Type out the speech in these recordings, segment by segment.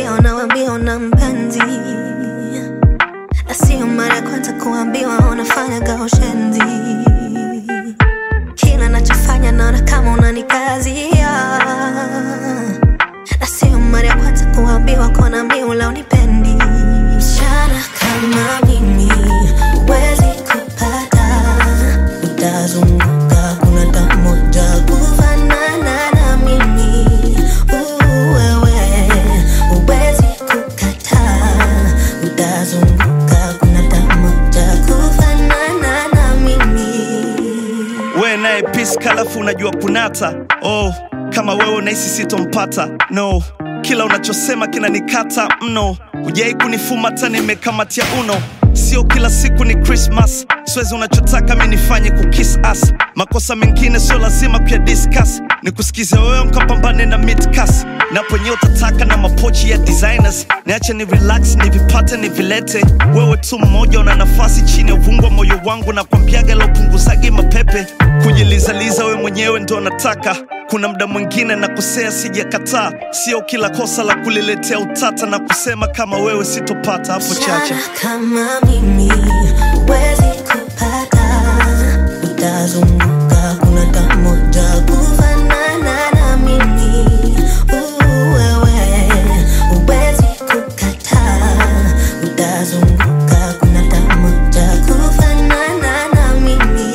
kusikia unawambia una mpenzi na sio mara ya kwanza kuambiwa unafanya gaushenzi kila nachofanya naona kama unanikazia na sio mara ya kwanza kuambiwa kona miula unipendi msichana kama mimi huwezi kupata utazunguka kuna tamoja kufanana na mimi Uu, wewe huwezi kukataa utazunguka kuna tamoja kufanana na mimi we naye peace kalafu unajua kunata oh kama wewe unahisi sitompata no kila unachosema kinanikata mno hujai kunifuma hata nimekamatia uno sio kila siku ni krismas siwezi unachotaka mi nifanye kukis as makosa mengine sio lazima kuya discuss ni kusikiza wewe mkapambane na midcas naponye utataka na mapochi ya designers niache ni relax nivipate nivilete wewe tu mmoja una nafasi chini ya uvungu wa moyo wangu na kwambiaga la upunguzagi mapepe kujilizaliza we mwenyewe ndo nataka kuna mda mwingine na kusea sijakataa sio kila kosa la kuliletea utata na kusema kama wewe sitopata hapo chache Msichana kama mimi huwezi kupata, utazunguka kuna tamoja kufanana na mimi. Uu, wewe huwezi kukataa, utazunguka kuna tamoja kufanana na mimi.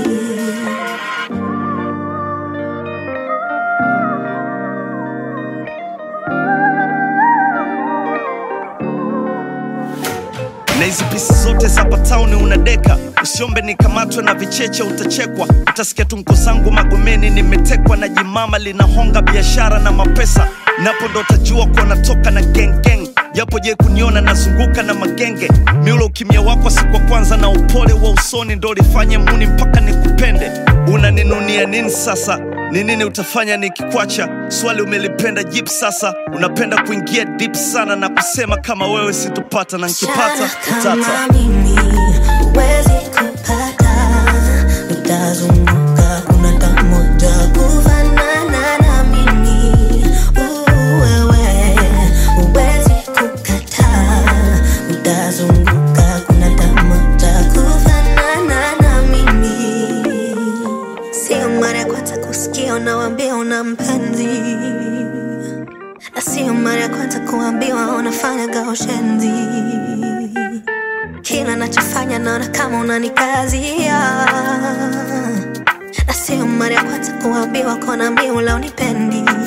na hizi pisi zote za patauni unadeka usiombe nikamatwe na vicheche utachekwa utasikia tunko zangu magomeni nimetekwa na jimama linahonga biashara na mapesa napo ndo utajua kuwa natoka na gengeng japo je kuniona nazunguka na magenge miulo ukimya wako siku wa kwanza na upole wa usoni ndo ulifanye muni mpaka nikupende unaninunia nini sasa ni nini utafanya nikikwacha swali umelipenda jip sasa unapenda kuingia deep sana na kusema kama wewe situpata na nkipata Msichana utata kama mimi huwezi kupata, utazunguka kuna tamoja kufanana na mimi. Uu, wewe huwezi kukataa, utazunguka kuna tamoja kufanana na mimi. Sio mara ya kwanza kusikia unawambia una mpenzi na sio mara ya kwanza kuambiwa unafanya gaushenzi kila nachofanya naona kama unanikazia na sio mara ya kwanza kuambiwa kona miula unipendi